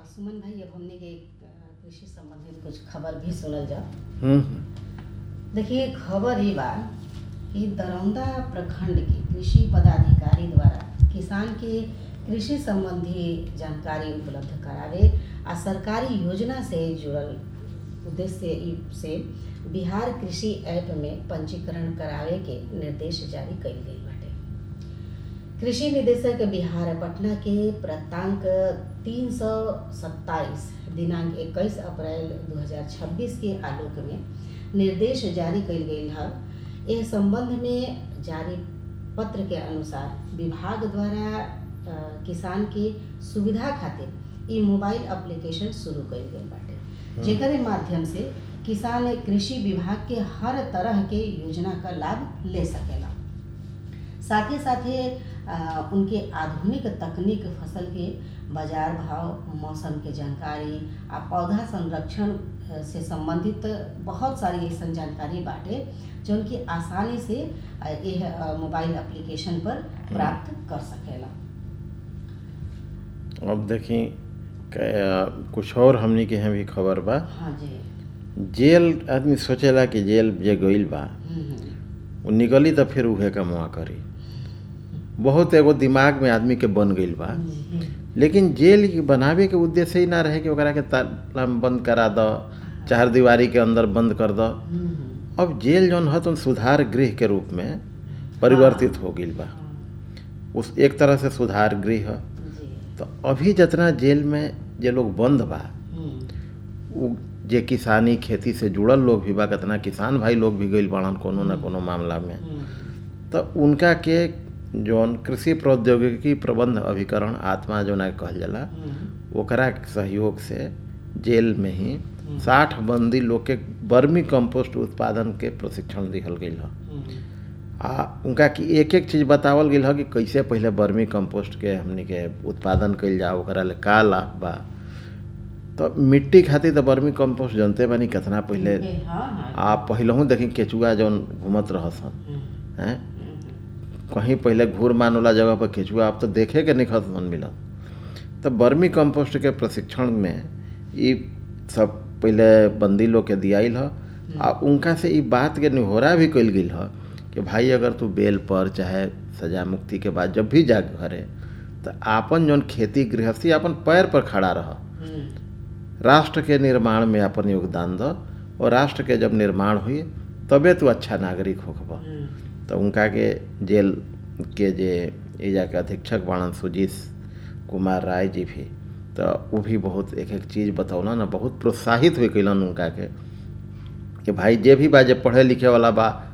सुमन भाई अब हमने के अ, कृषि संबंधित कुछ खबर भी सुनल जा हम्म देखिए खबर ये बा कि दरौंदा प्रखंड के कृषि पदाधिकारी द्वारा किसान के कृषि संबंधी जानकारी उपलब्ध करावे आ सरकारी योजना से जुड़ल उद्देश्य ई- से बिहार कृषि ऐप में पंजीकरण करावे के निर्देश जारी कइल गइल बाटे कृषि निदेशक बिहार पटना के प्रतांक तीन सौ सत्ताईस दिनांक 21 अप्रैल 2026 के आलोक में निर्देश जारी कइल गइल है एह संबंध में जारी पत्र के अनुसार विभाग द्वारा अ, किसान के सुविधा खातिर ई मोबाइल एप्लीकेशन शुरू कइल गइल बाटे जेकरे माध्यम से किसान कृषि विभाग के हर तरह के योजना का लाभ ले सकेला साथ ही साथ ही अ, उनके आधुनिक तकनीक फसल के बाजार भाव मौसम के जानकारी आ पौधा संरक्षण अ, से संबंधित बहुत सारी ऐसा जानकारी बाटे जो उनकी आसानी से अ, यह अ, मोबाइल एप्लीकेशन पर प्राप्त कर सकेला अब देखी क- कुछ और हमनी के यहाँ भी खबर बा हाँ जी जेल आदमी सोचेला कि जेल जे गइल बा हम्म, हम्म, वो निकली तो फिर उहे कमवा करी बहुत एगो दिमाग में आदमी के बन गइल बा जी, लेकिन जेल के बनावे के उद्देश्य ही ना रहे कि ओकरा के ताला में बंद करा दो चार दीवारी के अंदर बंद कर दो हम्म, हम्म, अब जेल जौन है तो सुधार गृह के रूप में परिवर्तित हो गइल बा हाँ, उस एक तरह से सुधार गृह है जी, तो अभी जितना जेल में जे लोग बंद बा हम्म, उ जे किसानी खेती से जुड़ल लोग भी बा कितना किसान भाई लोग भी गइल बाड़न कोनो न कोनो मामला में हम्म, तो उनका के जौन कृषि प्रौद्योगिकी प्रबंध अभिकरण आत्मा जौन कहल जाला हम्म, ओकरा के सहयोग से जेल में ही साठ बंदी लोग के वर्मी कंपोस्ट उत्पादन के प्रशिक्षण दिहल गइल ह हम्म, आ उनका कि एक एक चीज़ बतावल गेल ह कि कैसे पहले वर्मी कंपोस्ट के हमनी के उत्पादन कइल जाओ ओकरा ले का लाभ बा तो मिट्टी खातिर तो वर्मी कंपोस्ट जनते बानी कितना पहले ए, हाँ, हाँ, आ पहिलहू देखी केचुआ जौन घूमत रहसन हम्म, हैं हम्म, कहीं पहले घूर मान वाला जगह पर केचुआ अब तो देखे के निखत मन मिलत तो वर्मी कंपोस्ट के प्रशिक्षण में ई सब पहले बंदी लोग के दियाइल ह आ उनका से ई बात के निहोरा भी कइल गेल ह कि भाई अगर तू बेल पर चाहे सजा मुक्ति के बाद जब भी जा घरे तो आपन जौन खेती गृहस्थी अपन पैर पर खड़ा रह हम्म, राष्ट्र के निर्माण में अपन योगदान दो और राष्ट्र के जब निर्माण हुई तबे तू अच्छा नागरिक होखब हम्म, तो उनका के जेल के जे एजा के अधीक्षक बाणन सुजीत कुमार राय जी भी तो वो भी बहुत एक एक चीज़ बतौलन ना बहुत प्रोत्साहित हुई कैलन उनका के कि भाई जे भी बा जे पढ़े लिखे वाला बा